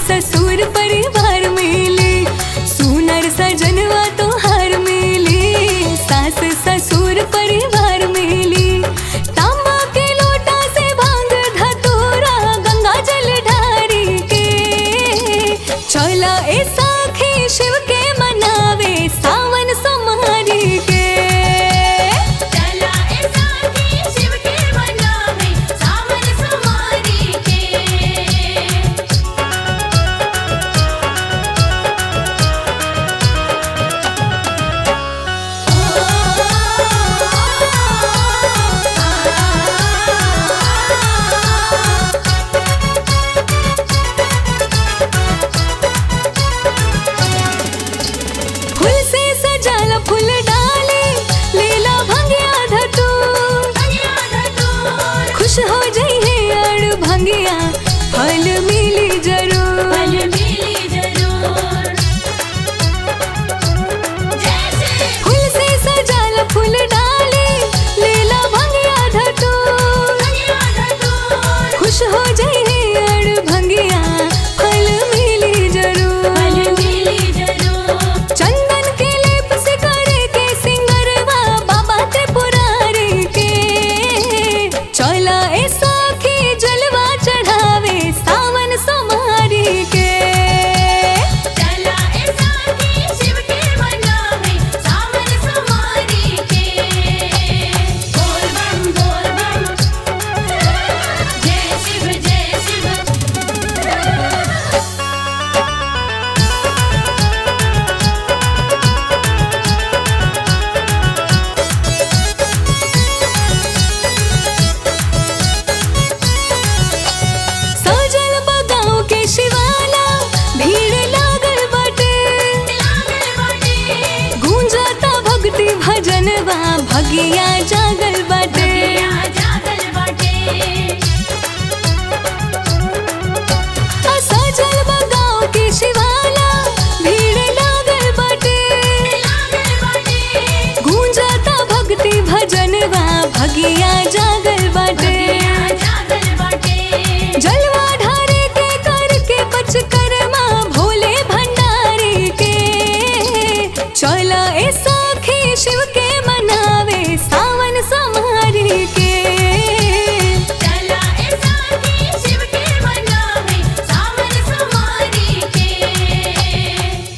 ससुर परिवार मिले सुनर सजनवा तोहार मिले सास ससुर परिवार मिले तांबा के लोटा से भांग धतूरा गंगा जल ढारी के चला ए साखी शिव के मनावे सावन समारी के चला ए साथी शिव के मनावे सावन समारी के फूल से सजाला फूल डाले लीला भंगिया धतूर भंगिया धतूर खुश हो जाइए अड़ भंगिया फल मिली जरूर फल मिली जरूर जैसे फूल से सजाला फूल डाले लीला भंगिया धतूर भंगिया धतूर खुश हो जाइए अड़ भंगिया फल मिली जरूर फल मिली जरूर चंदन के लेप से करे के सिंगरवा बाबा त्रिपुरारी के चला ए साखी जलवा चढ़ावे सावन समारी के चला ए साथी शिव के मनावे सावन समारी के बोल बम बोल बम जय शिव जय शिव सजल बगाओ के शिवाला भीड़ लागल बाटे लागल बाटे गूंजता भक्ति भजनवा भगिया जागल बाटे भगिया जागल बाटे सजल बगाओ के शिवाला भीड़ लागल बाटे लागल बाटे गूंजता भक्ति भजनवा भगिया जागल बाटे भगिया जागल बाटे जलवा ढारे के करके पचकर्मा भोले भंडारी के चला ऐसा